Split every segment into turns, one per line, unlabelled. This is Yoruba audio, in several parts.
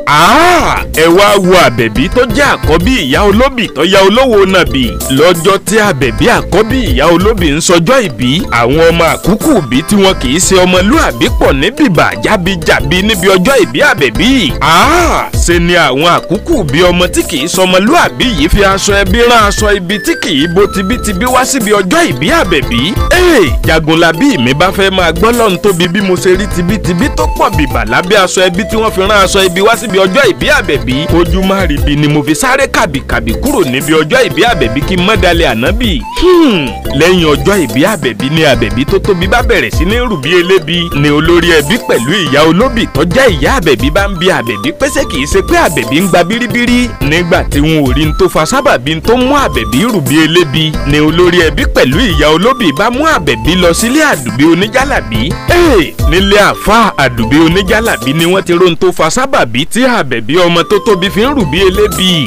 Ah, ẹ wá wo àbẹ̀bí tó jẹ́ àkọ́bí ìyá olóbì tó ya olówó nàbì lọ́jọ́ tí àbẹ̀bí àkọ́bí ìyá olóbì ń sọjọ́ ìbí àwọn ọmọ àkúkù bí tí wọn kì í ṣe ọmọlúàbí pọ̀ ní bìbà jábíjàbí níbi ọjọ́ ìbí àbẹ̀bí. Ah, ṣe ni àwọn àkúkù bí ọmọ tí kì í sọmọlúàbí yìí fi aṣọ ẹbí rán aṣọ ibi tí kì í bo tibítibí wá síbi ọjọ́ ìbí àbẹ̀bí. ee jagunlabi mi bá fẹ́ máa gbọ́ lọ́n tóbi bí mo ṣe rí tibítibí tó pọ̀ bìbà lábẹ́ aṣọ ẹbí tí wọ́n fi rán aṣọ ibi wá síbi ọjọ́ ìbí àbẹ̀bí. ojú má rí bi ni mo fi sáré kàbìkàbì kúrò níbi ọjọ́ ìbí àbẹ̀bí kí n mọ́ dalẹ̀ ànábì. lẹ́yìn ọjọ́ ìbí àbẹ̀bí ni àbẹ̀bí tó tóbi bá bẹ̀rẹ̀ sí ní rùbí elébi ni olórí ẹbí pẹ̀lú ìyá olóbì tó jẹ́ ìyá àbẹ̀bí bá ń bi àbẹ̀bí pẹ́sẹ́ kì í ṣe pé àbẹ̀bí ń gba bíríbírí nígbà tí wọn ò rí n tó fa sábàbí tó mú àbẹ̀bí rùbí elébi ni olórí ẹbí pẹ̀lú ìyá olóbì bá mú àbẹ̀bí lọ sílé àdùbí oníjàlàbí. ee nílé àfa àdùbí oníjàlàbí ni wọ́n ti ro n tó fa sábàbí tí àbẹ̀bí ọmọ tó tóbi fi ń rùbí elébi.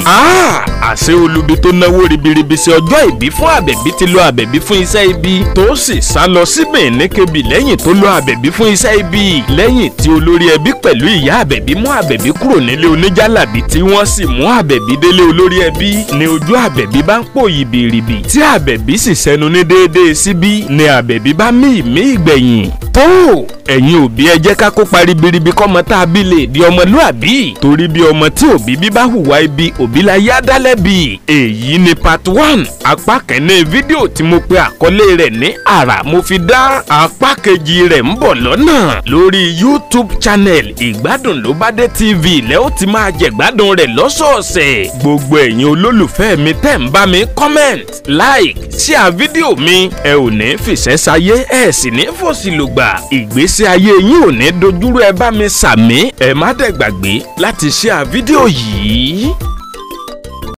àṣé olubi tó náwó ribiribi sí ọjọ́ ìbí fún àbẹ̀bí ti lo àbẹ̀bí fún iṣẹ́ ibi tó sì sá lọ sí Benin Kebbi lẹ́yìn tó lo àbẹ̀bí fún iṣẹ́ ibi lẹ́yìn tí olórí ẹbí pẹ̀lú ìyá àbẹ̀bí mú àbẹ̀bí kúrò nílé oníjàlàbí tí wọ́n sì mú àbẹ̀bí délé olórí ẹbí ni ojú àbẹ̀bí bá ń pò yìbìrìbì tí àbẹ̀bí sì sẹnu ní déédéé síbí ni àbẹ̀bí bá mí ìmí ìgbẹ̀yìn tó ẹ̀yin òbí ẹ jẹ́ ká kópa ribiribi kọ́mọ tá a bí lè di ọmọlúàbí torí bí ọmọ tí òbí bí bá hùwà ibi òbí la yá dálẹ́bi èyí ni part one apá kẹ́ni fídíò tí mo pe àkọlé rẹ̀ ní àrà mo fi dá apá kejì rẹ̀ ń bọ̀ lọ́nà lórí youtube channel ìgbádùn ló bá dé tv lẹ́ ó ti máa jẹ̀gbádùn rẹ̀ lọ́sọ̀ọ̀sẹ̀ gbogbo ẹ̀yin olólùfẹ́ mi tẹ̀ ń bá mi comment like share fídíò mi ẹ ò ní fìṣẹ́ sayé ẹ sì ní fòsì lògbà ìgbésí ayé yín ò ní dojúrú ẹ bá mi sàmí ẹ má dẹ̀ gbàgbé láti share fídíò yìí.